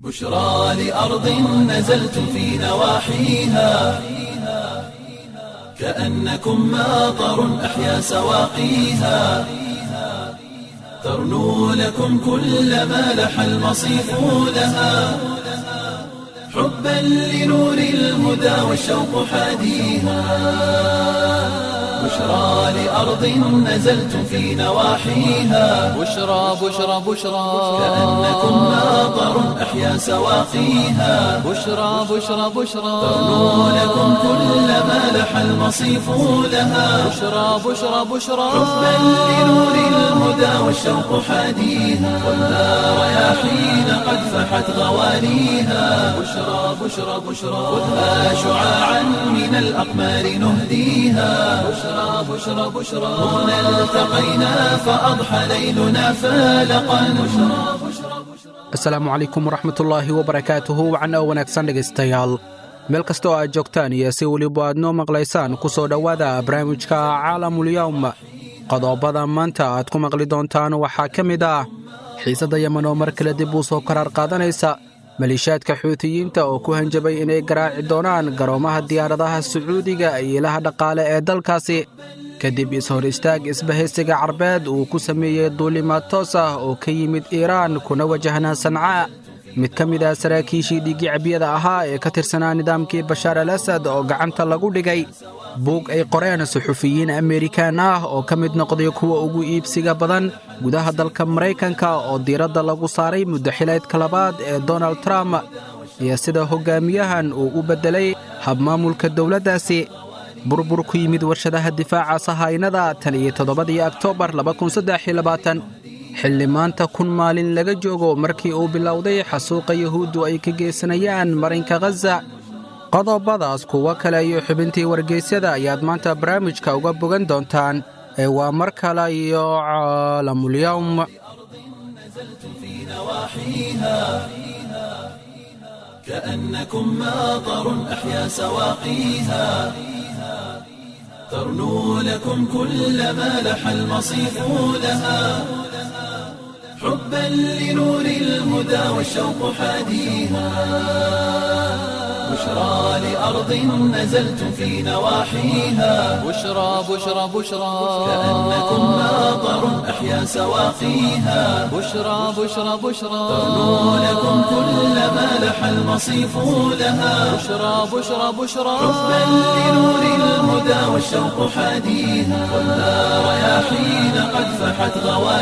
بشرى لأرض نزلت في نواحيها كأنكم ماطر أحيا سواقيها ترنو لكم كل ما لح المصيف لها حبا لنور الهدى والشوق حاديها بشرى لأرض نزلت في نواحيها بشرى بشرى بشرى كأنكم ماطر أحيا سواقيها بشرى بشرى بشرى ترنو لكم كل ما لح المصيف لها بشرى بشرى بشرى حبا لنور الهدى والشوق حاديها والنار رياحين قد فحت غواليها بشرى بشرى بشرى خذها شعاعا من الأقمار نهديها بشرى بشرى بشرى هنا التقينا فأضحى ليلنا فالقا بشرى بشرى asalaamu calaykum waraxmatullaahi wabarakaatuhu wacan oo wanaagsan dhegaystayaal meel kastoo aad joogtaan iyo si weliba aad noo maqlaysaan ku soo dhowaada barnaamijka caalamulyawm qodobada maanta aad ku maqli doontaan waxaa ka mid ah xiisadda yemen oo mar kale dib uu soo karaar qaadanaysa maliishaadka xuutiyiinta oo ku hanjabay inay garaaci doonaan garoomaha diyaaradaha sacuudiga iyo ilaha dhaqaale ee dalkaasi kadib is-hor istaag isbahaysiga carbeed uu ku sameeyey duulimaad toos ah oo ka yimid iiraan kuna wajahnaa sancaa mid ka mid ah saraakiishii dhiiggicabiyada ahaa ee ka tirsanaa nidaamkii bashaar al asad oo gacanta lagu dhigay buug ay qoreen suxufiyiin amerikaan ah oo ka mid noqday kuwa ugu iibsiga badan gudaha dalka maraykanka oo diiradda lagu saaray muddaxileedka labaad ee donald trump iyo sida hoggaamiyahan uu u beddelay habmaamulka dowladdaasi burbur ku yimid warshadaha difaaca sahaynada tan iyo toddobadii oktoobar xilli maanta kun maalin laga joogo markii uu bilowday xasuuqa yuhuuddu ay ka geysanayaan marinka khaza qodobadaas kuwo kale iyo xubintii wargeysyada ayaad maanta barnaamijka uga bogan doontaan ee waa mar kale iyo caalamulyawm في نواحيها كأنكم ماطر أحيا سواقيها ترنو لكم كل ما لح المصيف لها حبا لنور الهدى والشوق حاديها بشرى لأرض نزلت في نواحيها بشرى بشرى بشرى كأنكم ماطر أحيا سواقيها بشرى بشرى بشرى ترنو لكم كل ما لح المصيف لها بشرى بشرى بشرى حبا لنور الهدى والشوق حاديها والنار رياحين قد فحت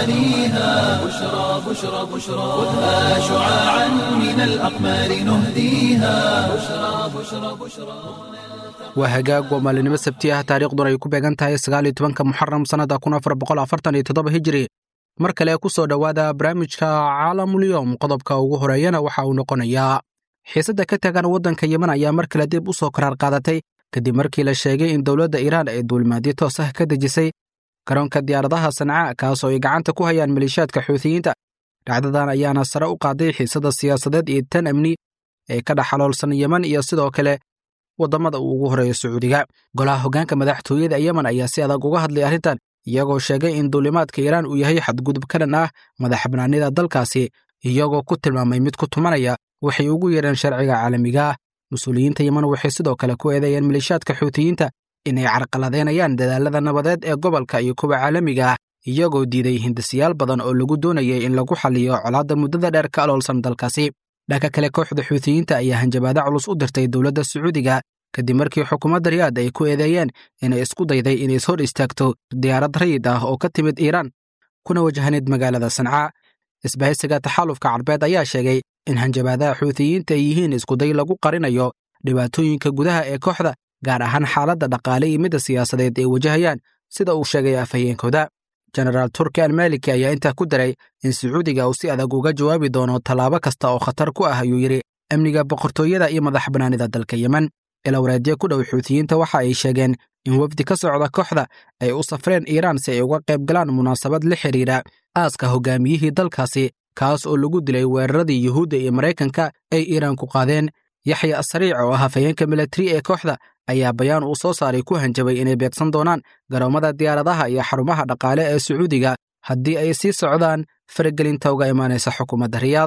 غواليها بشرى بشرى بشرى خذها شعاعا من الأقمار نهديها بشرى بشرى بشرى waa hagaag waa maalinimo sabti ah taariikhduna ay ku beegan tahay sagaaliyo tobanka muxaram sannada kun afar boqol afartan iyo toddoba hijiri mar kale ku soo dhowaada barnaamijka caalamulyowm qodobka ugu horeeyana waxa uu noqonayaa xiisadda ka tagan waddanka yemen ayaa mar kale dib u soo karaar qaadatay kadib markii la sheegay in dowladda iiraan ay duulimaadyo toos ah ka dejisay garoonka diyaaradaha sanca kaas oo ay gacanta ku hayaan maliishaadka xuutiyiinta dhacdadan ayaana sare u qaaday xiisadda siyaasadeed iyo tan amni ee ka dhex xaloolsan yemen iyo sidoo kale waddamada uu ugu horeeyo sacuudiga golaha hoggaanka madaxtooyada yemen ayaa si adag uga hadlay arrintan iyagoo sheegay in duulimaadka iiraan uu yahay xadgudub ka dhan ah madax bannaanida dalkaasi iyagoo ku tilmaamay mid ku tumanaya waxay ugu yeedheen sharciga caalamiga ah mas-uuliyiinta yemen waxay sidoo kale ku eedeeyeen maliishaadka xuutiyiinta inay carqaladeynayaan dadaallada nabadeed ee gobolka iyo kuwa caalamiga ah iyagoo diiday hindisiyaal badan oo lagu doonayay in lagu xalliyo colaadda muddada dheer ka aloolsan dalkaasi dhanka kale kooxda xuutiyiinta ayaa hanjabaado culus u dirtay dowladda sacuudiga kadib markii xukuumadda riyaad ay ku eedeeyeen inay isku dayday inay is hor istaagto diyaarad rayid ah oo ka timid iiraan kuna wajahneyd magaalada sancaa isbahaysiga taxaalufka carbeed ayaa sheegay in hanjabaadaha xuutiyiinta ay yihiin iskuday lagu qarinayo dhibaatooyinka gudaha ee kooxda gaar ahaan xaaladda dhaqaale iyo midda siyaasadeed ay wajahayaan sida uu sheegay afhayeenkooda jenaraal turki almaliki ayaa intaa ku daray in sacuudiga uu si adag uga jawaabi doono tallaabo kasta oo khatar ku ah ayuu yidhi amniga boqortooyada iyo madax bannaanida dalka yemen ilawareedyo ku dhow xuutiyiinta waxa ay sheegeen in wafdi ka socda kooxda ay u safreen iiraan si ay uga qayb galaan munaasabad la xidhiidha aaska hogaamiyihii dalkaasi kaas oo lagu dilay weeraradii yuhuudda iyo maraykanka ay iiraan ku qaadeen yaxya asariic oo ah hafayeenka milatari ee kooxda ayaa bayaan uu soo saaray ku hanjabay inay beegsan doonaan garoomada diyaaradaha iyo xarumaha dhaqaale ee sacuudiga haddii ay sii socdaan faragelinta uga imaanaysa xukuumadda riyaad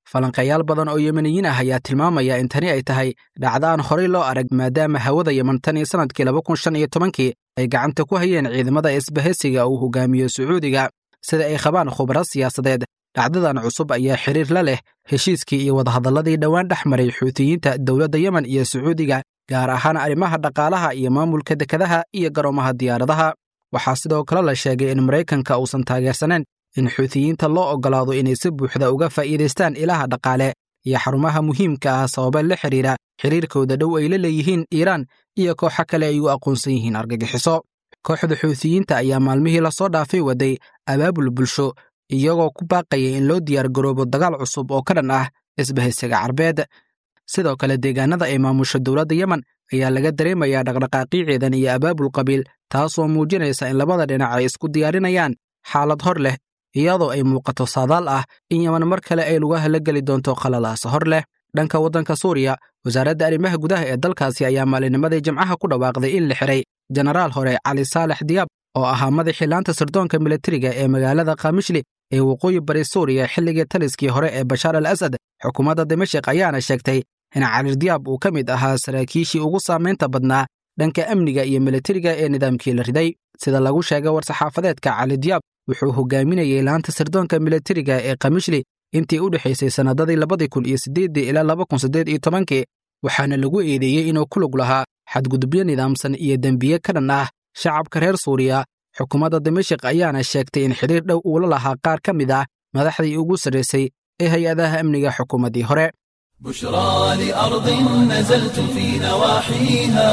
falanqeeyaal badan oo yemeniyiin ah ayaa tilmaamaya in tani ay tahay dhacdaan horey loo arag maadaama hawada yeman tan iyo sannadkii laba kun shan iyo tobankii ay gacanta ku hayeen ciidamada isbahaysiga uu hogaamiyo sacuudiga sida ay qabaan khubaro siyaasadeed dhacdadan cusub ayaa xiriir la leh heshiiskii iyo wadahadalladii dhowaan dhex maray xuutiyiinta dowladda yemen iyo sacuudiga gaar ahaan arrimaha dhaqaalaha iyo maamulka dekedaha iyo garoomaha diyaaradaha waxaa sidoo kale la sheegay in maraykanka uusan taageersanayn in xuutiyiinta loo oggolaado inay si buuxda uga faa'iidaystaan ilaha dhaqaale iyo xarumaha muhiimka ah sababa la xidhiira xiriirkooda dhow ay la leeyihiin iiraan iyo kooxo kale ay u aqoonsan yihiin argagixiso kooxda xuutiyiinta ayaa maalmihii lasoo dhaafay waday abaabul bulsho iyagoo ku baaqaya in loo diyaar garoobo dagaal cusub oo ka dhan ah isbahaysiga carbeed sidoo kale deegaanada ay maamusho dowladda yemen ayaa laga dareemayaa dhaqdhaqaaqii ciidan iyo abaabul qabiil taasoo muujinaysa in labada dhinac ay isku diyaarinayaan xaalad hor leh iyadoo ay muuqato saadaal ah in yeman mar kale ay lugaha la geli doonto qalalaas hor leh dhanka waddanka suuriya wasaaradda arrimaha gudaha ee dalkaasi ayaa maalinimadii jimcaha ku dhawaaqday in la xiray jenaraal hore cali saalex diyaab oo ahaa madaxii laanta sirdoonka militariga ee magaalada kamishli ee waqooyi bari suuriya xilligii taliskii hore ee bashaar al asad xukuumadda dimashik ayaana sheegtay in cali diyaab uu ka mid ahaa saraakiishii ugu saamaynta badnaa dhanka amniga iyo militariga ee nidaamkii la riday sida lagu sheegay war-saxaafadeedka cali diyaab wuxuu hogaaminayey laanta sirdoonka militariga ee kamishli intii u dhexaysay sannadadii labadii kun iyo siddeeddii ilaa laba kun siddeed iyo tobankii waxaana lagu eedeeyey inuu ku lug lahaa xadgudubyo nidaamsan iyo dembiye ka dhan ah shacabka reer suuriya xukuumadda dimashik ayaana sheegtay in xidhiir dhow uula lahaa qaar ka mid ah madaxdii ugu sarraysay ee hay-adaha amniga xukuumaddii hore بشرى لأرض نزلت في نواحيها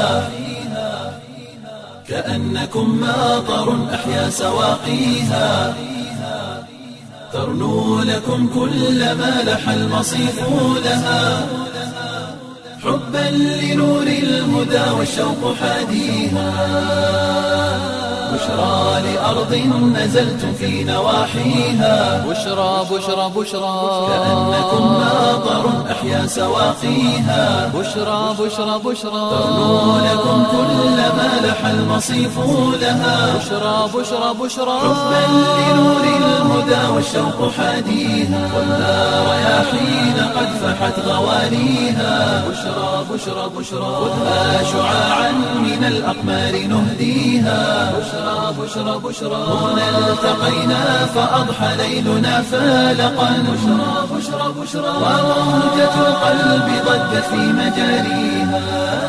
كأنكم ماطر أحيا سواقيها ترنو لكم كل ما لح المصيف لها حبا لنور الهدى والشوق حاديها بشرى لأرض نزلت في نواحيها بشرى بشرى بشرى كأنكم ماطر أحيا سواقيها بشرى بشرى بشرى ترنو لكم كل ما لح المصيف لها بشرى بشرى بشرى حبا لنور الهدى والشوق حاديها والنار رياحين قد فحت غوانيها بشرى بشرى بشرى خذها شعاعا من الأقمار نهديها بشرى بشرى بشرى هنا التقينا فأضحى ليلنا فالقا بشرى بشرى بشرى وموجة القلب ضجت في مجاريها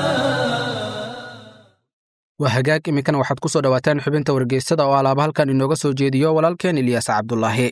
waa hagaag iminkana waxaad ku soo dhowaataan xubinta wargeysada oo alaaba halkan inooga soo jeediyo walaalkeen ilyaas cabdulaahi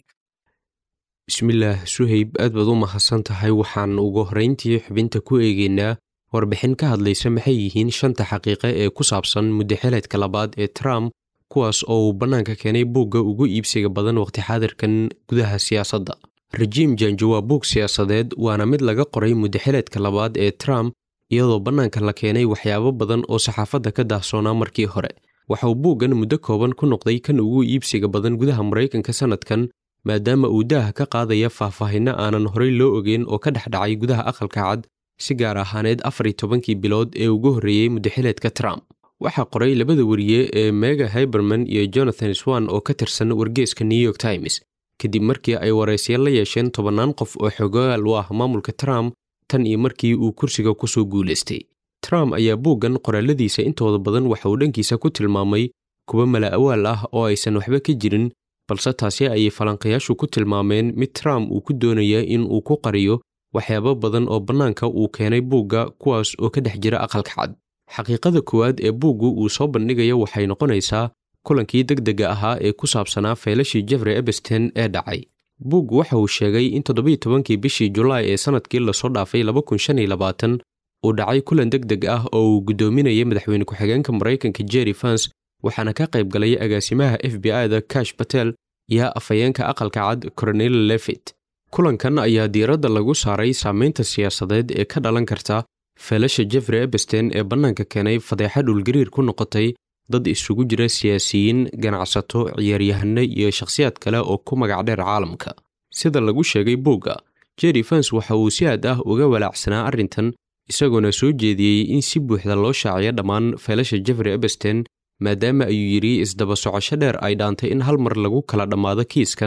bismillaah suhayb aad baad u mahadsan tahay waxaan ugu horrayntii xubinta ku eegaynaa warbixin ka hadlaysa maxay yihiin shanta xaqiiqe ee ku saabsan muddaxeleedka labaad ee trump kuwaas oo uu bannaanka keenay buugga ugu iibsiga badan waqti xaadirkan gudaha siyaasadda rajiim janjo waa buug siyaasadeed waana mid laga qoray muddaxeleedka labaad ee trump iyadoo bannaanka la keenay waxyaabo badan oo saxaafadda ka daahsoonaa markii hore waxa uu buuggan muddo kooban ku noqday kan ugu iibsiga badan gudaha maraykanka sannadkan maadaama uu daaha ka qaadaya faahfaahinno aanan horey loo ogeyn oo ka dhex dhacay gudaha aqalka cad si gaar ahaaneed afar iyo tobankii bilood ee ugu horreeyey muddaxileedka trump waxaa qoray labada wariye ee mega hiberman iyo jonathan swan oo ka tirsan wargeeska new york times kadib markii ay waraysya la yeesheen tobannaan qof oo xogaal u ah maamulka trump tan iyo markii uu kursiga ku soo guulaystay trump ayaa buuggan qoraaladiisa intooda badan waxa uu dhankiisa ku tilmaamay kuwa mala awaal ah oo aysan waxba ka jirin balse taasi ayay falanqayaashu ku tilmaameen mid trump uu ku doonaya in uu ku qariyo waxyaabo badan oo bannaanka uu keenay buugga kuwaas oo ka dhex jira aqalka cad xaqiiqada koowaad ee buuggu uu soo bandhigayo waxay noqonaysaa kulankii degdega ahaa ee ku saabsanaa feelashii jeffrey ebesten ee dhacay buuggu waxa uu sheegay in toddobiyo tobankii bishii julaay ee sannadkii lasoo dhaafay laba kun shan iyo labaatan uu dhacay kulan deg deg ah oo uu guddoominayay madaxweyne ku-xigeenka maraykanka jerry fans waxaana ka qayb galay agaasimaha f b i da kash batel iyo afhayeenka aqalka cad cornel levit kulankan ayaa diiradda lagu saaray saamaynta siyaasadeed ee ka dhalan karta feelasha jeffrey ebesten ee bannaanka keenay fadeexa dhulgariir ku noqotay dad isugu jira siyaasiyiin ganacsato ciyaaryahano iyo shakhsiyaad kale oo ku magac dheer caalamka sida lagu sheegay buugga jerry fans waxa uu si aad ah uga walaacsanaa arrintan isagoona soo jeediyey in si buuxda loo shaaciyo dhammaan feelasha jeffrey ebesten maadaama ayuu yidhi isdaba socosho dheer ay dhaantay in hal mar lagu kala dhammaado kiiskan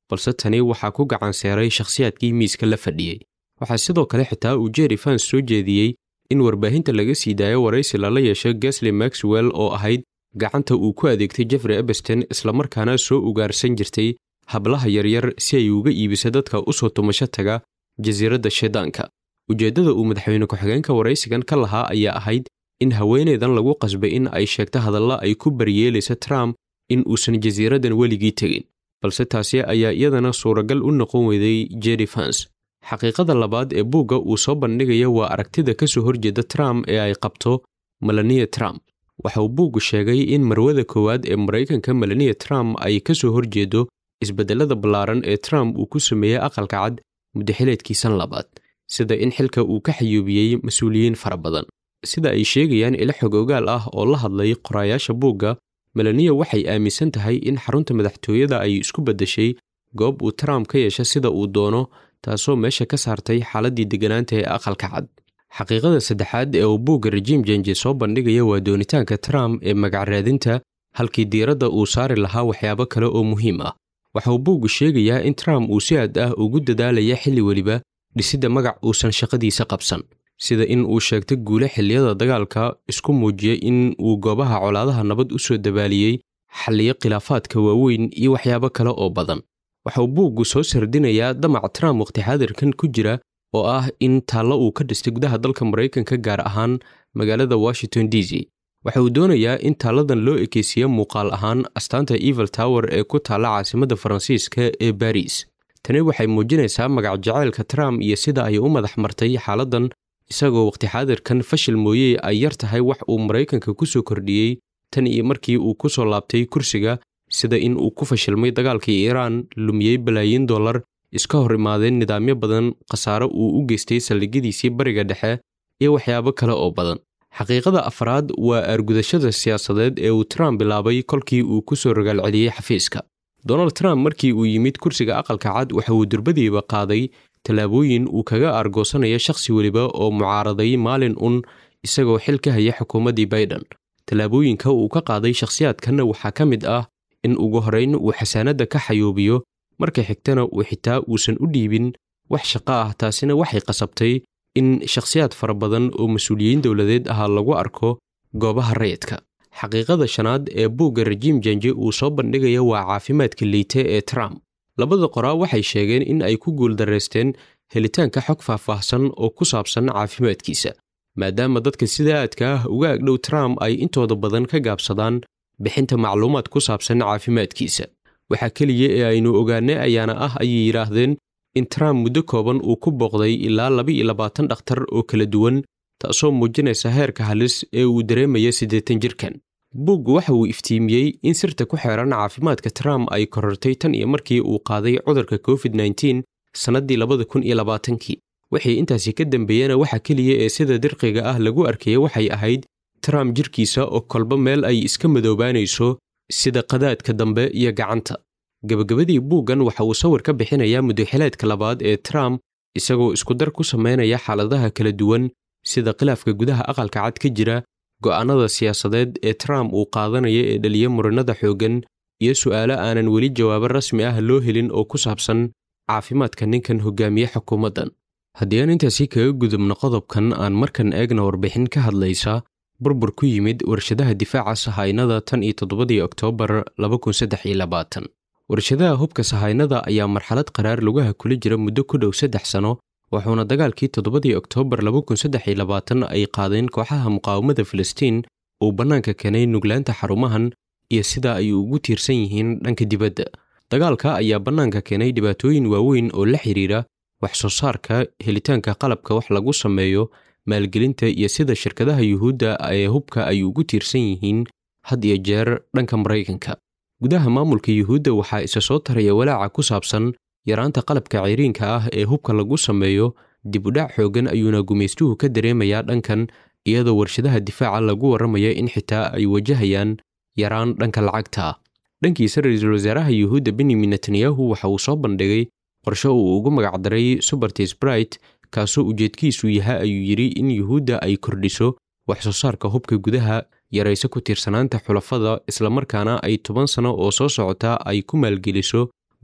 balse tani waxaa ku gacan seeray shakhsiyaadkii miiska la fadhiyey waxaa sidoo kale xitaa uu jerry fans soo jeediyey in warbaahinta laga sii daayo waraysi lala yeesho gasley maxwell oo ahayd gacanta uu ku adeegtay jeffrey ebersten islamarkaana soo ugaarsan jirtay hablaha yaryar si ay uga iibiso dadka u soo tumasho taga jasiiradda shaydaanka ujeeddada uu madaxweyne ku-xigeenka waraysigan ka lahaa ayaa ahayd in haweenaydan lagu qasbay in ay sheegto hadalla ay ku baryeelaysa trump in uusan jasiiraddan weligii tegin balse taasi ayaa iyadana suuragal u noqon weyday jerry fans xaqiiqada labaad ee buugga uu soo bandhigaya waa aragtida ka soo horjeeda trump ee ay qabto melania trump waxa uu buuggu sheegay in marwada koowaad ee maraykanka melania trump ay ka soo horjeedo isbeddellada ballaaran ee trump uu ku sameeyey aqalka cad muddaxileedkiisan labaad sida in xilka uu ka xayuubiyey mas-uuliyiin fara badan sida ay sheegayaan ilo xog ogaal ah oo la hadlay qoraayaasha buugga melania waxay aaminsan tahay in xarunta madaxtooyada ay isku beddeshay goob uu trump ka yeesha sida uu doono taasoo meesha ka saartay xaaladdii degganaanta ee aqalka cad xaqiiqada saddexaad ee uu buugga rejiim jenje soo bandhigaya waa doonitaanka trump ee magacraadinta halkii diiradda uu saari lahaa waxyaabo kale oo muhiim ah waxa uu buuggu sheegayaa in trump uu si aad ah ugu dadaalaya xilli weliba dhisidda magac uusan shaqadiisa qabsan sida in uu sheegto guule xilliyada dagaalka isku muujiyey in uu goobaha colaadaha nabad u soo dabaaliyey xalliyo khilaafaadka waaweyn iyo waxyaabo kale oo badan waxa uu buuggu soo sardinayaa damac trump waqti xaadirkan ku jira oo ah in taallo uu ka dhistay gudaha dalka maraykanka gaar ahaan magaalada washington d c waxa uu doonayaa in taalladan loo ekeysiiyo muuqaal ahaan astaanta evil tower ee ku taalla caasimadda faransiiska ee baris tani waxay muujinaysaa magac jaceylka trump iyo sida ay u madax martay xaaladdan isagoo waqti xaadirkan fashil mooyey ay yar tahay wax uu maraykanka ku soo kordhiyey tan iyo markii uu ku soo laabtay kursiga sida in uu ku fashilmay dagaalkii iiraan lumiyey balaayiin dollar iska hor imaadeen nidaamyo badan khasaare uu u geystay saldhigyadiisii bariga dhexe iyo waxyaabo kale oo badan xaqiiqada afraad waa argudashada siyaasadeed ee uu trump bilaabay kolkii uu ku soo ragaalceliyey xafiiska donald trump markii uu yimid kursiga aqalka cad waxa uu durbadiiba qaaday tallaabooyin uu kaga argoosanaya shakhsi weliba oo mucaaraday maalin un isagoo xil ka haya xukuumaddii baiden tallaabooyinka uu ka qaaday shakhsiyaadkanna waxaa ka mid ah in ugu horrayn uu xasaanadda ka xayuubiyo marka xigtana uu xitaa uusan u dhiibin wax shaqo ah taasina waxay qasabtay in shakhsiyaad fara badan oo mas-uuliyiin dowladeed ahaa lagu arko goobaha rayidka xaqiiqada shanaad ee buugga rejiim jenje uu soo bandhigaya waa caafimaadka liite ee trump labada qoraa waxay sheegeen in ay ku guuldarraysteen helitaanka xog faahfaahsan oo ku saabsan caafimaadkiisa maadaama dadka sida aadka ah uga agdhow trump ay intooda badan ka gaabsadaan bixinta macluumaad ku saabsan caafimaadkiisa waxaa keliya ee aynu ogaanay ayaana ah ayay yidhaahdeen in trump muddo kooban uu ku booqday ilaa laba-iyo labaatan dhakhtar oo kala duwan taasoo muujinaysa heerka halis ee uu dareemaya siddeetan jirkan buuggu waxa uu iftiimiyey in sirta ku xeeran caafimaadka trump ay korortay tan iyo markii uu qaaday cudurka covid nteen sannaddii labada kun iyo labaatankii wixii intaasi ka dambeeyena waxa keliya ee sida dirqiga ah lagu arkaya waxay ahayd trump jirkiisa oo kolba meel ay iska madoobaanayso sida qadaadka dambe iyo gacanta gebagabadii buuggan waxa uu sawir ka bixinayaa muddaxileedka labaad ee trump isagoo iskudar ku samaynaya xaaladaha kala duwan sida khilaafka gudaha aqalka cad ka jira go'aannada siyaasadeed ee trump uu qaadanaya ee dhaliya muranada xooggan iyo su'aalo aanan weli jawaabo rasmi ah loo helin oo ku saabsan caafimaadka ninkan hogaamiye xukuumaddan haddii aan intaasi kaga gudubno qodobkan aan markan eegna warbixin ka hadlaysa burbur ku yimid warshadaha difaaca sahaynada tan iyo toddobadii oktoobar laba kun saddex iyo labaatan warshadaha hubka sahaynada ayaa marxalad qaraar lugaha kula jira muddo ku dhow saddex sano wuxuuna dagaalkii toddobadii oktoobar laba kun saddex iyo labaatan ay qaadeen kooxaha muqaawamada filistiin uu bannaanka keenay nuglaanta xarumahan iyo sida ay ugu tiirsan yihiin dhanka dibadda dagaalka ayaa bannaanka keenay dhibaatooyin waaweyn oo la xidhiira wax soo saarka helitaanka qalabka wax lagu sameeyo maalgelinta iyo sida shirkadaha yuhuudda ee hubka ay ugu tiirsan yihiin had iyo jeer dhanka maraykanka gudaha maamulka yuhuudda waxaa isa soo taraya walaaca ku saabsan yaraanta qalabka ciriinka ah ee hubka lagu sameeyo dib udhac xooggan ayuuna gumaystuhu ka dareemayaa dhankan iyadoo warshadaha difaaca lagu warramaya in xitaa ay wajahayaan yaraan dhanka lacagta ah dhankiisa ra-iisul wasaaraha yuhuudda benyamin netanyahu waxa uu soo bandhigay qorshe uu ugu magacdaray subertis bright kaasoo ujeedkiisu yaha ayuu yidhi in yuhuudda ay kordhiso wax soo saarka hubka gudaha yarayso ku tiirsanaanta xulafada islamarkaana ay toban sano oo soo socota ay ku maalgeliso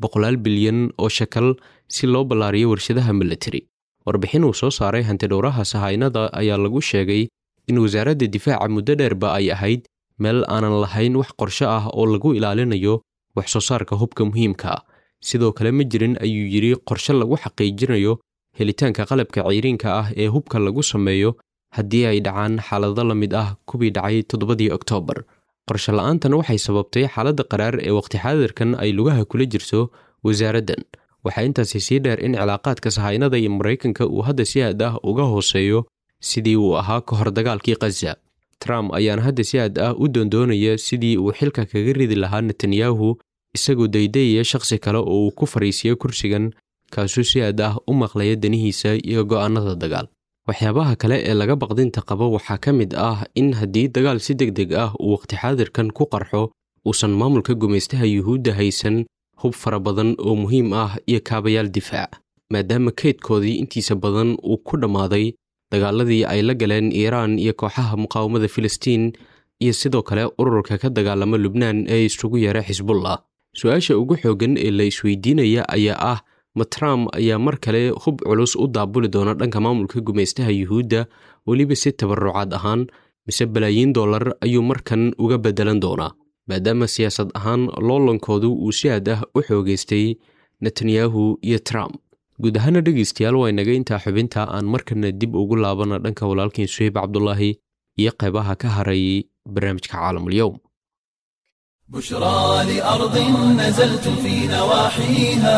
boqolaal bilyan oo shakal si loo ballaariyo warshadaha milatari warbixin uu soo saaray hantidhowraha sahaynada ayaa lagu sheegay in wasaaradda difaaca muddo dheerba ay ahayd meel aanan lahayn wax qorsho ah oo lagu ilaalinayo wax soo saarka hubka muhiimka ah sidoo kale ma jirin ayuu yidhi qorshe lagu xaqiijinayo helitaanka qalabka ceyriinka ah ee hubka lagu sameeyo haddii ay dhacaan xaalado la mid ah kuwii dhacay toddobadii oktoobar qorshe la'aantan waxay sababtay xaaladda qaraar ee waqti xaadirkan ay lugaha kula jirto wasaaraddan waxaa intaasi sii dheer in cilaaqaadka sahaynada iyo maraykanka uu hadda si aad ah uga hooseeyo sidii uu ahaa ka hor dagaalkii khaza trump ayaana hadda si aad ah u doondoonaya sidii uu xilka kaga ridi lahaa netanyahu isagoo daydayaya shakhsi kale oo uu ku fariisiyo kursigan kaasuu si aad ah u maqlaya danihiisa iyo go'aannada dagaal waxyaabaha kale ee laga baqdinta qabo waxaa ka mid ah in haddii dagaal si deg deg ah uu waqti xaadirkan ku qarxo uusan maamulka gumaystaha yuhuudda haysan hub fara badan oo muhiim ah iyo kaabayaal difaac maadaama kaydkoodii intiisa badan uu ku dhammaaday dagaaladii ay la galeen iiraan iyo kooxaha muqaawamada filistiin iyo sidoo kale ururka ka dagaalama lubnaan ee isugu yeera xisbullah su-aasha ugu xooggan ee la isweydiinaya ayaa ah ma trump ayaa mar kale hub culus u daabuli doona dhanka maamulka gumaystaha yuhuudda weliba si tabarucaad ahaan mise balaayiin dollar ayuu markan uga beddelan doonaa maadaama siyaasad ahaan loolankoodu uu si aad ah u xoogaystay netanyahu iyo trump guud ahaana dhegaystayaal waa inaga intaa xubinta aan markana dib ugu laabana dhanka walaalkiin suheyb cabdulaahi iyo qaybaha ka haray barnaamijka caalamulyow بشرى لأرض نزلت في نواحيها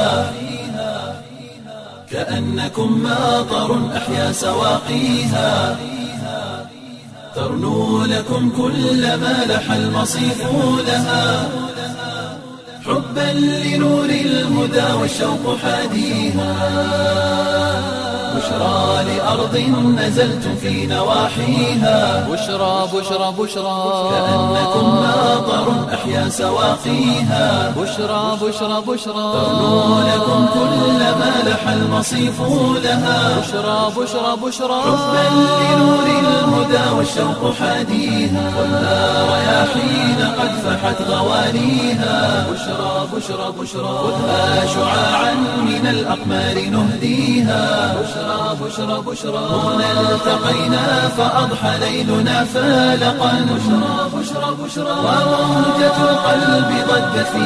كأنكم ماطر أحيا سواقيها ترنو لكم كل ما لح المصيف لها حبا لنور الهدى والشوق حاديها بشرى لأرض نزلت في نواحيها بشرى بشرى بشرى كأنكم ماطر أحيا سواقيها بشرى بشرى بشرى ترنو لكم كل ما لح المصيف لها بشرى بشرى بشرى حبا لنور الهدى والشوق حاديها خذها رياحين قد فحت غوانيها بشرى بشرى بشرى خذها شعاعا من الأقمار نهديها بشرى بشرى بشرى هنا التقينا فأضحى ليلنا فالقا بشرى بشرى بشرى وموجة القلب ضجت في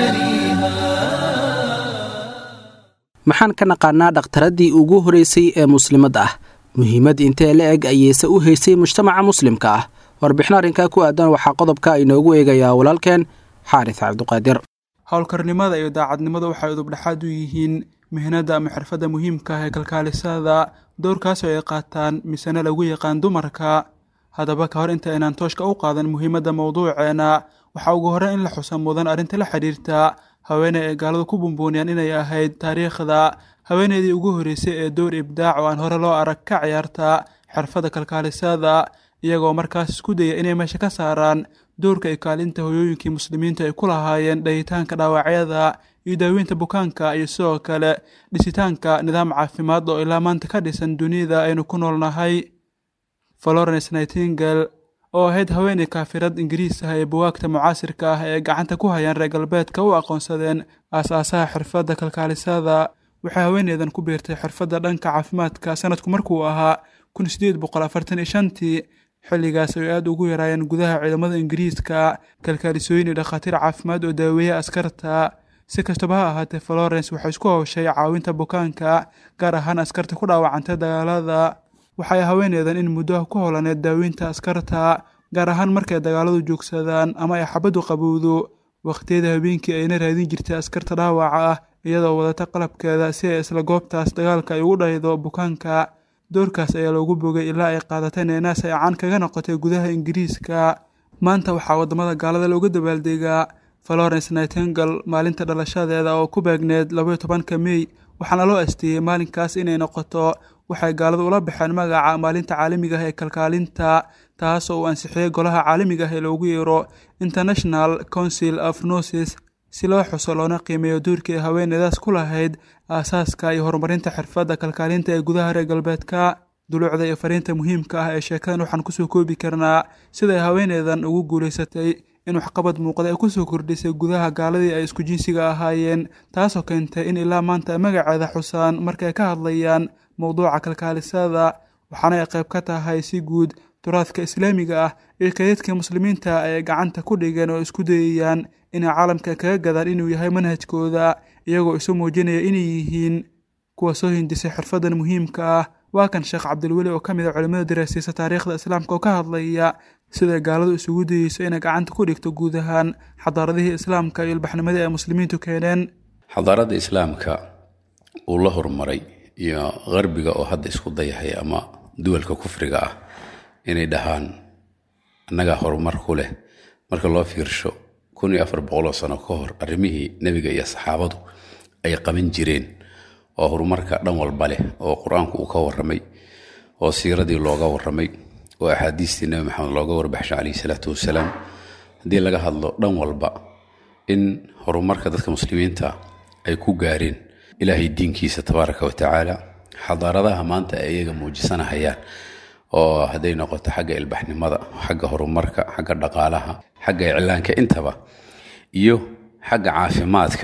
مجاريها maxaan ka naqaanaa dhakhtaradii ugu horeysay ee muslimad ah muhiimad intee la eg ayeyse u haysay mujtamaca muslimka ah warbixin arrinkaa ku aadan waxaa qodobka inoogu eegayaa walaalkeen xaaris cabduqaadir howlkarnimada iyo daacadnimada waxay udubdhexaad u yihiin mihnada ama xirfadda muhiimka ah ee kalkaalisada dowrkaasoo ay qaataan misena lagu yaqaan dumarka haddaba ka hor inta aynaan tooshka u qaadan muhiimadda mowduuceena waxaa ugu horreyn in la xusa mudan arrinta la xidhiirta haweeney ay gaaladu ku bumbuuniyaan inay ahayd taariikhda haweeneydii ugu horreysay ee dowr ibdaac oo aan hore loo arag ka ciyaarta xirfadda kalkaalisada iyagoo markaas isku daya inay meesha ka saaraan dowrka ay kaalinta hoyooyinkii muslimiinta ay ku lahaayeen dhayitaanka dhaawacyada iyo daaweynta bukaanka iyo sidoo kale dhisitaanka nidaam caafimaad oo ilaa maanta ka dhisan dunida aynu ku noolnahay florence nightingale oo ahayd haweeney kaafirad ingiriis ah ee buwaagta mucaasirka ah ee gacanta ku hayaan reer galbeedka u aqoonsadeen aas-aasaha xirfadda kalkaalisada waxay haweeneydan ku biirtay xirfadda dhanka caafimaadka sanadku markuu ahaa kun sideed boqol afartan iyo shantii xilligaas ay aada ugu yaraayeen gudaha ciidamada ingiriiska kalkaalisooyin iyo dhakhaatiir caafimaad oo daaweeya askarta si kastaba ha ahaatee florence waxay isku howshay caawinta bukaanka gaar ahaan askarta ku dhaawacantay dagaalada waxay haweeneydan in muddo ku holaneed daaweynta askarta gaar ahaan markay dagaaladu joogsadaan ama ay xabaddu qabowdo wakhtiyada habeenkii ayna raadin jirtay askarta dhaawaca ah iyadoo wadata qalabkeeda si ay isla goobtaas dagaalka ay ugu dhaydo bukaanka doorkaas ayaa loogu bogay ilaa ay qaadatay neenaas ay caan kaga noqotay gudaha ingiriiska maanta waxaa waddamada gaalada looga dabaaldegaa florence nightingale maalinta dhalashadeeda oo ku beegneed labaiyo tobanka mey waxaana loo asteeyey maalinkaas inay noqoto waxay gaaladu ula baxeen magaca maalinta caalamiga ah ee kalkaalinta taasoo uu ansixiyey golaha caalamiga ah ee loogu yeero international council of noses si loo xuso loona qiimeeyo duurkii ay haweeneydaas ku lahayd aasaaska iyo horumarinta xirfadda kalkaalinta ee gudaha reer galbeedka duluucda iyo fariinta muhiimka ah ee sheekadan waxaan kusoo koobi karnaa siday haweeneydan ugu guulaysatay in waxqabad muuqda ay kusoo kordhisay gudaha gaaladii ay isku jinsiga ahaayeen taasoo keentay in ilaa maanta ay magaceeda xusaan marka ay ka hadlayaan mowduuca kalkaalisada waxaana ay qayb ka tahay si guud turaadka islaamiga ah ee kaydadka muslimiinta ay gacanta ku dhigeen oo isku dayayaan inay caalamka kaga gadaan inuu yahay manhajkooda iyagoo isu muujinaya inay yihiin kuwa soo hindisay xirfadan muhiimka ah waa kan sheekh cabdilweli oo ka mid a culimmada daraasaysa taariikhda islaamka oo ka hadlaya siday gaaladu isugu dayeyso inay gacanta ku dhigto guud ahaan xadaaradihii islaamka iyo ilbaxnimadii ay muslimiintu keeneen xadaaradda islaamka uu la horumaray iyo qarbiga oo hadda isku dayahay ama duwalka kufriga ah inay dhahaan annagaa horumar ku leh marka loo fiirsho kun iyo afar boqoloo sano ka hor arrimihii nebiga iyo saxaabadu ay qaban jireen oo horumarka dhan walba leh oo qur-aanku uu ka warramay oo siiradii looga warramay oo axaadiistii nebi maxamed looga warbaxshay calayhi salaatu wasalaam haddii laga hadlo dhan walba in horumarka dadka muslimiinta ay ku gaareen ilaahay diinkiisa tabaaraka wa tacaala xadaaradaha maanta ay iyaga muujisanahayaan oo hadday noqoto xagga ilbaxnimada xagga horumarka xagga dhaqaalaha xagga iclaanka intaba iyo xagga caafimaadka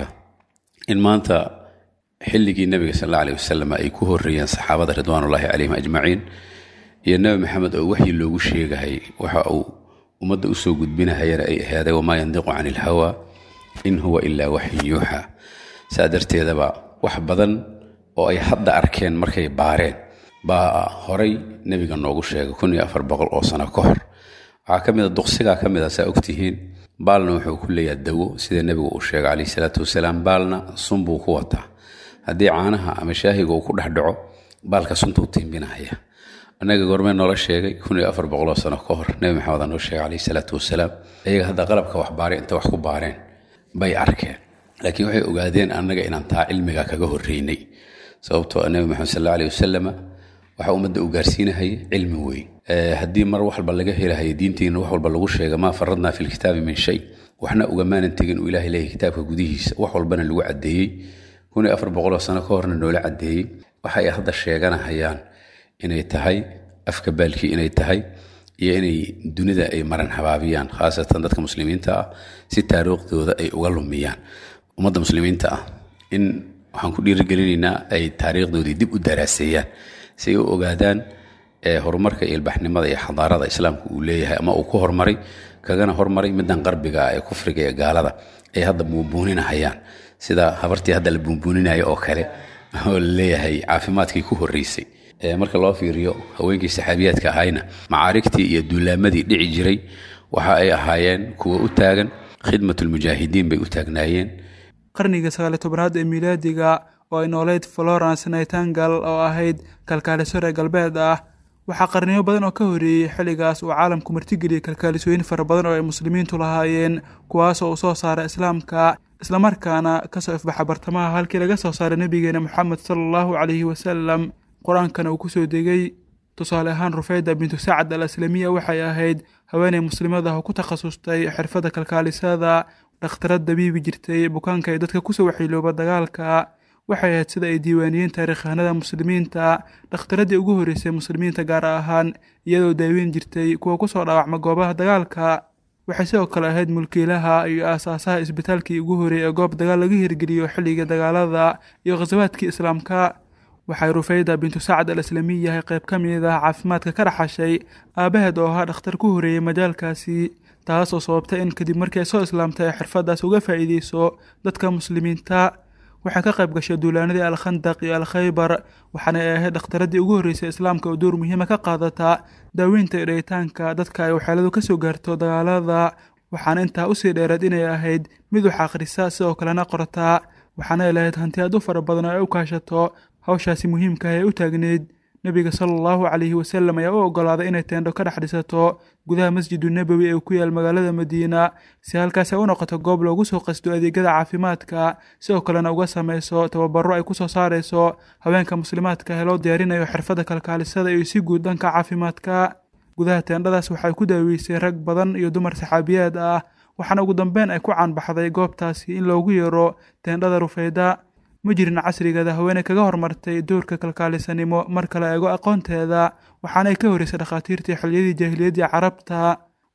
in maanta xilligii nebiga sal alla aleh wasalam ay ku horreeyeen saxaabada ridwaanullaahi calayhim ajmaciin iyo nebi maxamed oo waxyi loogu sheegahay waxa uu ummadda usoo gudbinahayana ay ahaaday wamaa yandiqu cani ilhawa in huwa ilaa waxyin yuuxa saa darteedaba wax badan oo ay hadda arkeen markay baareen baa horay nebiga noogu sheegay kun iyo afar boqol oo sano ka hor waxaa ka mid a duqsigaa ka mid a saa ogtihiin baalna wuxuu ku leeyaha dawo sida nebigu uu sheegay calayhi salaatu wasalaam baalna sun buu ku wataa haddii caanaha ama shaahiga uu ku dhex dhaco baalka suntuu tiimbinahaya annaga goormee noola sheegay kun iyo afar boqoloo sano ka hor nebi maxamed aa noo sheegay calayhi salaatu wasalaam iyaga hadda qalabka wax baaray inta wax ku baareen bay arkeen laakiin waxay ogaadeen annaga inaan taa cilmiga kaga horreynay sababtoo nebi maxamed sal alla aleh wasalama waxa ummadda uu gaarsiinahayay cilmi weyn haddii mar wax walba laga helahayo diintiina wax walba lagu sheega maa faradnaa fi lkitaabi min shay waxna ugamaanan tegin uu ilahay leeyahy kitaabka gudihiisa wax walbana lagu caddeeyey kun iyo afar boqoloo sano ka horna noola caddeeyey waxa ay hadda sheeganahayaan inay tahay afka baalkii inay tahay iyo inay dunida ay maran habaabiyaan khaasatan dadka muslimiinta ah si taariikhdooda ay uga lumiyaan ummadda muslimiinta ah in waxaan ku dhiirigelinaynaa ay taariikhdoodii dib u daraaseeyaan si ay u ogaadaan horumarka iyo ilbaxnimada iyo xadaarada islaamka uu leeyahay ama uu ku hormaray kagana hormaray middan qarbiga ah ee kufriga ee gaalada ay hadda buunbuuninahayaan sida habartii hadda la buunbuuninaya oo kale oo laleeyahay caafimaadkii ku horreysay marka loo fiiriyo haweenkii saxaabiyaadka ahayna macaarigtii iyo duulaamadii dhici jiray waxa ay ahaayeen kuwa u taagan khidmatulmujaahidiin bay u taagnaayeen qarnigii sagaaliy tobanaad ee miilaadiga oo ay nooleyd florence nightangal oo ahayd kalkaaliso reer galbeed ah waxaa qarniyo badan oo ka horreeyey xilligaas uu caalamku martigeliyey kalkaalisooyin fara badan oo ay muslimiintu lahaayeen kuwaasoo uu soo saaray islaamka islamarkaana kasoo ifbaxa bartamaha halkii laga soo saaray nebigeena moxamed sala allahu calayhi wasalam qur-aankana uu kusoo degay tusaale ahaan rufeyda bintu sacad al aslamiya waxay ahayd haweeney muslimad ah oo ku takhasustay xirfadda kalkaalisada dhakhtarad dabiibi jirtay bukaanka ee dadka kusoo waxilooba dagaalka waxay ahayd sida ay diiwaaniyeen taariikhahanada muslimiinta dhakhtaradii ugu horreysay muslimiinta gaar ahaan iyadoo daaweyn jirtay kuwa kusoo dhaawacma goobaha dagaalka waxay sidoo kale ahayd mulkiilaha iyo aasaasaha isbitaalkii ugu horreeyay ee goob dagaal laga hirgeliyo xilliga dagaalada iyo khasawaadkii islaamka waxay rufeyda bintu sacad al aslamiy yahay qayb ka mid ah caafimaadka ka dhaxashay aabaheed oo ahaa dhakhtar ku horreeyey majaalkaasi taasoo sababtay in kadib markii ay soo islaamtay ay xirfaddaas uga faa'iideyso dadka muslimiinta waxay ka qayb gashay duulaanadii alkhandaq iyo alkhaybar waxaana ay ahayd dhakhtaradii ugu horreysay islaamka oo door muhiima ka qaadata daaweynta iyo dhayitaanka dadka ay waxyeeladu ka soo gaarto dagaalada waxaana intaa usii dheereed inay ahayd mid wax akhrisa sidoo kalena qortaa waxaana ay lahayd hanti aad u fara badan oo ay u kaashato hawshaasi muhiimka ah ee u taagneyd nebiga sala allahu calayhi wasalam ayaa u oggolaaday inay teendho ka dhex dhisato gudaha masjidu nebowi ee ku yaal magaalada madiina si halkaas ay u noqoto goob loogu soo qasto adeegyada caafimaadka sidoo kalena uga samayso tababaro ay ku soo saarayso haweenka muslimaadka ee loo diyaarinayo xirfadda kalkaalisada iyo si guud dhanka caafimaadka gudaha teendhadaas waxay ku daaweysay rag badan iyo dumar saxaabiyaad ah waxaana ugu dambeyn ay ku caanbaxday goobtaasi in loogu yeero teendhada rufeyda ma jirin casrigeeda haweeney kaga hormartay doorka kalkaalisanimo mar kale eego aqoonteeda waxaana ay ka horreysay dhakhaatiirtii xilliyadii jaahiliyaddii carabta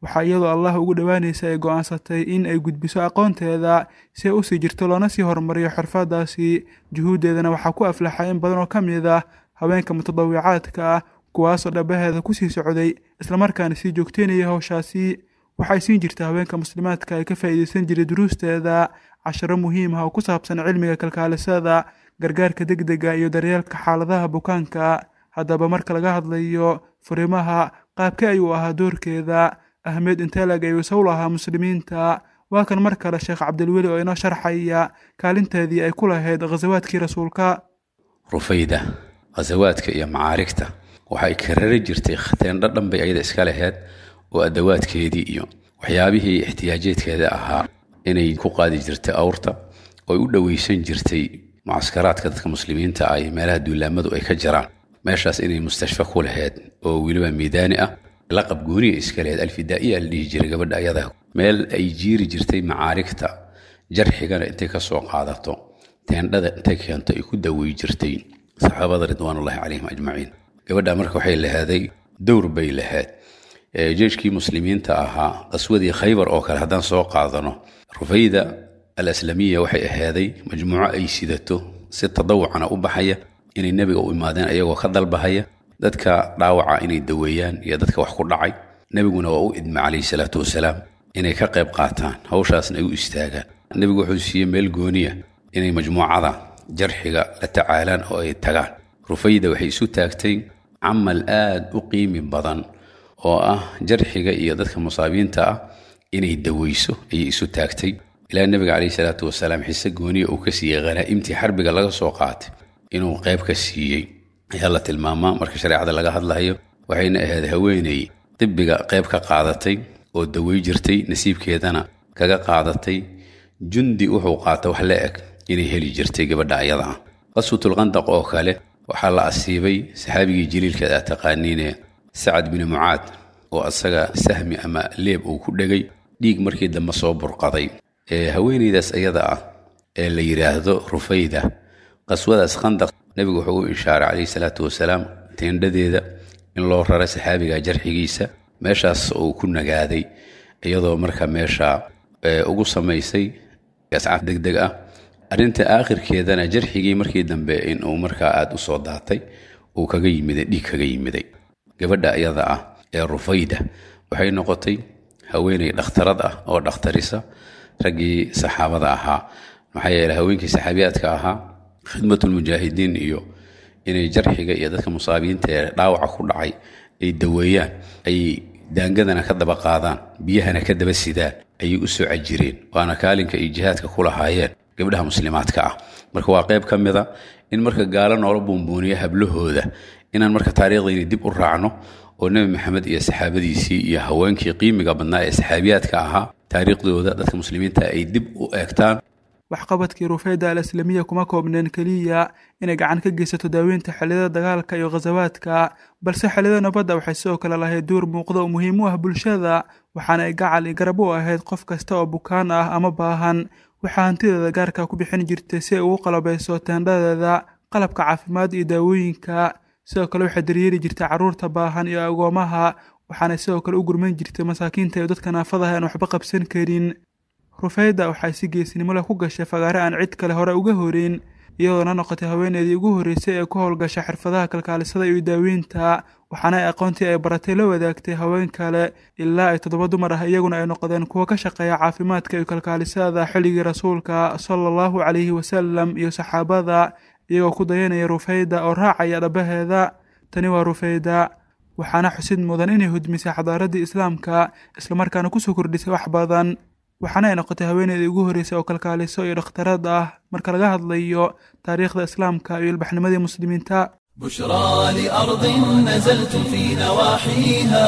waxaa iyadoo allah ugu dhowaanaysa ay go'aansatay in ay gudbiso aqoonteeda si ay usii jirto loona sii horumariyo xirfadaasi juhuuddeedana waxaa ku aflaxay in badan oo ka mid ah haweenka mutadawicaadka ah kuwaasoo dhabaheeda kusii socday islamarkaana sii joogteynaya howshaasi waxay siin jirta haweenka muslimaadka ay ka faa'iidaysan jiray duruusteeda casharo muhiim ah oo ku saabsan cilmiga kalkaalisada gargaarka degdega iyo daryeelka xaaladaha bukaanka haddaba marka laga hadlayo furimaha qaabkee ayuu ahaa doorkeeda ahmed intelag ayuu isaw lahaa muslimiinta waa kan mar kale sheekh cabdilweli oo inoo sharxaya kaalinteedii ay ku lahayd khasawaadkii rasuulka rufayda khasawaadka iyo macaarigta waxay karari jirtay khateendho dhan bay ayada iska laheyd oo adawaadkeedii iyo waxyaabihii ixtiyaajeedkeeda ahaa inay ku qaadi jirtay awrta oy u dhoweysan jirtay mucaskaraadka dadka muslimiinta ah iyo meelaha duulaamadu ay ka jiraan meeshaas inay mustashfa ku laheyd oo weliba miidaani ah laqab gooniya iska laheyd alfidaa'iya la dhihi jiray gabadha ayada meel ay jiiri jirtay macaarigta jarxigana intay ka soo qaadato teendhada intay keento ay ku dawey jirtay saxaabada ridwaanullahi calayhim ajmaciin gabadha marka waxay lahaaday dowr bay lahayd jeeshkii muslimiinta ahaa qaswadii khaybar oo kale haddaan soo qaadano rufayda al aslamiya waxay ahaaday majmuuco ay sidato si tadawucana u baxaya inay nebiga u imaadeen ayagoo ka dalbahaya dadka dhaawaca inay daweeyaan iyo dadka wax ku dhacay nebiguna waa u idma calayhi salaatu wasalaam inay ka qayb qaataan hawshaasna ay u istaagaan nebigu wuxuu siiyey meel gooniya inay majmuucada jarxiga la tacaalaan oo ay tagaan rufayda waxay isu taagtay camal aad u qiimi badan oo ah jarxiga iyo dadka musaabiinta ah inay daweyso ayay isu taagtay ilaa nebiga calayhi salaatu wasalaam xise gooniya uu ka siiyey khanaa'imtii xarbiga laga soo qaatay inuu qayb ka siiyey ayaa la tilmaamaa marka shareecada laga hadlayo waxayna ahayd haweeney dibbiga qayb ka qaadatay oo dawey jirtay nasiibkeedana kaga qaadatay jundi wuxuu qaata wax la eg inay heli jirtay gabadha ayada ah qaswatulqandaq oo kale waxaa la asiibay saxaabigii jaliilkeed aad taqaaniine sacad bini mucaad oo asaga sahmi ama leeb uu ku dhegay dhiig markii dambe soo burqaday haweeneydaas ayada ah ee la yidhaahdo rufayda qaswadaas khandaq nebigu wuxuu u ishaaray calayhi salaatu wasalaam teendhadeeda in loo rara saxaabiga jarxigiisa meeshaas uu ku nagaaday iyadoo marka meesha ugu samaysay ascaaf deg deg ah arrinta aakhirkeedana jarxigii markii dambe inuu markaa aada u soo daatay uu kaga yimiday dhiig kaga yimiday gabadha iyada ah ee rufayda waxay noqotay haweeney dhakhtarad ah oo dhakhtarisa raggii saxaabada ahaa maxaa yeele haweenkii saxaabiyaadka ahaa khidmatulmujaahidiin iyo inay jarxiga iyo dadka musaabiinta ee dhaawaca ku dhacay ay daweeyaan ay daangadana ka daba qaadaan biyahana ka daba sidaan ayay u soo cajireen waana kaalinka ay jihaadka ku lahaayeen gabdhaha muslimaadka ah marka waa qayb ka mida in marka gaalo noola buunbuuniya hablahooda inaan marka taariikhdayni dib u raacno oo nebi maxamed iyo saxaabadiisii iyo haweenkii qiimiga badnaa ee saxaabiyaadka ahaa taariikhdooda dadka muslimiinta ay dib u eegtaan waxqabadkii rufayda al aslamiya kuma koobneen keliya inay gacan ka geysato daaweynta xilliyada dagaalka iyo khasawaadka balse xilliyada nabadda waxay sidoo kale lahayd duur muuqda oo muhiim u ah bulshada waxaana ay gacal i garab u ahayd qof kasta oo bukaan ah ama baahan waxaa hantideeda gaarka ku bixin jirtay si ay ugu qalabayso teendhadeeda qalabka caafimaad iyo daawooyinka sidoo kale waxay daryeeli jirtay carruurta baahan iyo agoomaha waxaana sidoo kale u gurman jirtay masaakiinta iyo dadka naafadaha aan waxba qabsan karin rufayda waxay si geesnimo leh ku gashay fagaare aan cid kale hore uga horeyn iyadoona noqotay haweeneedii ugu horreysay ee ku howlgasha xirfadaha kalkaalisada iyo daaweynta waxaana ay aqoontii ay baratay la wadaagtay haween kale ilaa ay toddoba dumar ah iyaguna ay noqdeen kuwo ka shaqeeya caafimaadka iyo kalkaalisada xilligii rasuulka sala allahu calayhi wasalam iyo saxaabada iyagoo ku dayanaya rufayda oo raacaya dhabaheeda tani waa rufayda waxaana xusid mudan inay hudmisay xadaaraddii islaamka islamarkaana kusoo kordhisay wax badan waxaana ay noqotay haweeneydii ugu horreysay oo kalkaaliso iyo dhakhtarad ah marka laga hadlayo taariikhda islaamka iyo ilbaxnimadii muslimiinta بشرى لأرض نزلت في نواحيها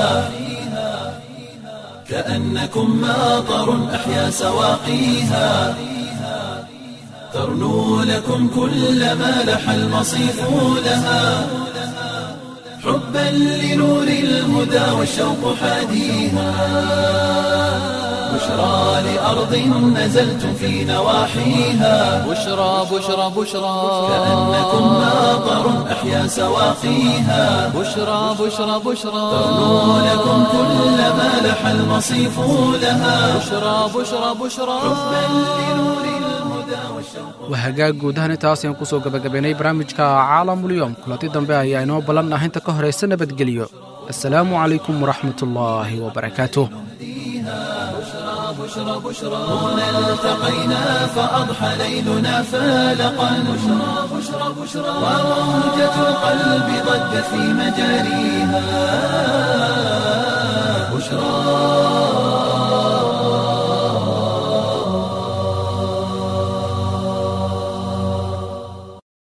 كأنكم ماطر أحيا سواقيها ترنو لكم كل ما لح المصيف لها حبا لنور الهدى والشوق حاديها بشرى لأرض نزلتم في نواحيها بشرى بشرى بشرى كأنكم ماطر أحيا سواقيها بشرى بشرى بشرى ترنو لكم كل ما لح المصيف لها بشرى بشرى بشرى waa hagaag guud ahaan intaas ayaan kusoo gabagabaynay barnaamijka caalamulyoom kulanti dambe ayaa inoo ballan ah inta ka horaysa nabadgelyo assalaamu calaykum waraxmatullaahi wabarakaatuh هنا التقينا فأضحى ليلنا فالقا بشرى بشرى بشرى وموجة القلب ضجت في مجاريها بشرى